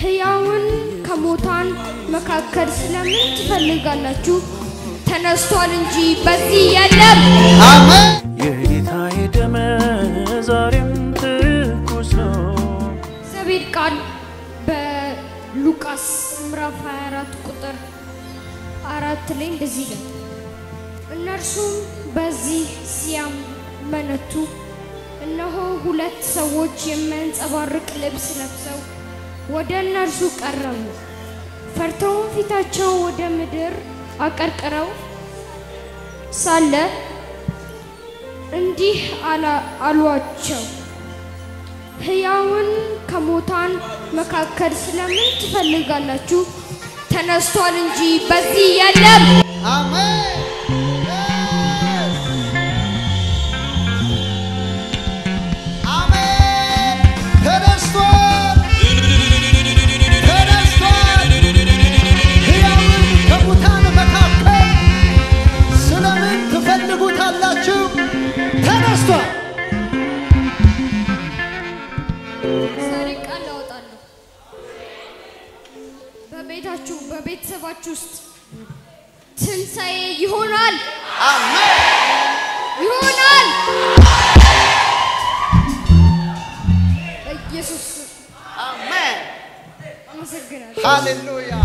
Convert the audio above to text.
ሕያውን ከሙታን መካከል ስለምን ትፈልጋላችሁ? ተነስቷል እንጂ በዚህ የለም። አሜን። የጌታዬ ደም ዛሬም ትኩስ ነው። እግዚአብሔር ቃል በሉቃስ ምዕራፍ 24 ቁጥር አራት ላይ እንደዚህ ይላል፣ እነርሱም በዚህ ሲያመነቱ እነሆ ሁለት ሰዎች የሚያንጸባርቅ ልብስ ለብሰው ወደ እነርሱ ቀረቡ። ፈርተውም ፊታቸው ወደ ምድር አቀርቅረው ሳለ እንዲህ አላ- አሏቸው ሕያውን ከሙታን መካከል ስለምን ትፈልጋላችሁ? ተነስቷል እንጂ በዚህ የለም። አሜን። አሜን። ተነስቷል። ተነስቷል። ሕያውን ከሙታን መካከል ስለምን ትፈልጉታላችሁ? ተነስቷል። ዛሬ ቃል አወጣለሁ። በቤታችሁ በቤተሰባችሁ ውስጥ ትንሣኤ ይሆናል አሜን። ይሆናል። በኢየሱስ ስም አሜን። አመሰግናለሁ። ሃሌሉያ